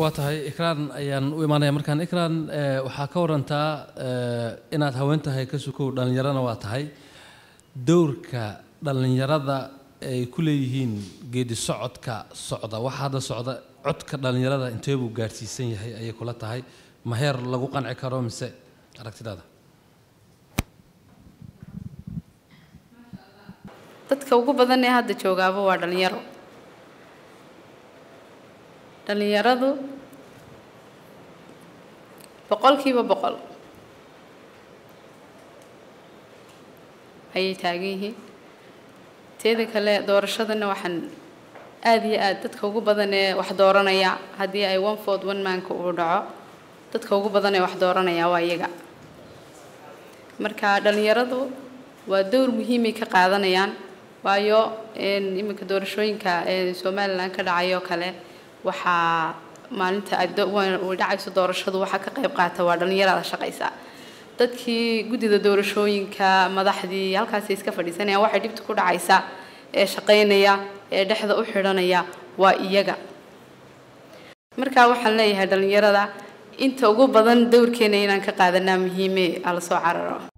waa tahay ikraan ayaan u imaanaya markaan ikraan waxaa ka warantaa inaad haween tahay ka sukow dhallinyarana waa tahay dowrka dhallinyarada ay ku leeyihiin geedi socodka socda waxa hadda socda codka dhallinyarada intee buu gaadhsiisan yahay ayay kula tahay ma heer lagu qanci karo mise aragtidaada dadka ugu badan ee hadda joogaaba waa dhalinyaro dhalinyaradu boqolkiiba boqol ayay taagan yihiin teeda kale doorashadana waxaan aada iyo aada dadka ugu badan ee wax dooranaya haddii ay one ford one manka uu dhaco dadka ugu badan ee wax dooranaya waa iyaga marka dhalinyaradu waa dowr muhiimay ka qaadanayaan waayo iminka doorashooyinka ee somalilan ka dhacayoo kale waxaa maalinta ay dhacayso doorashadu waxaa ka qayb qaata waa dhalinyarada shaqaysa dadkii guddida doorashooyinka madaxdii halkaasay iska fadhiisanayaan waxay dhibta ku dhacaysa ee shaqaynaya ee dhexda u xidhanaya waa iyaga marka waxaan leeyahay dhalinyarada inta ugu badan dowrkeena inaan ka qaadanaa muhiime ala soo cararo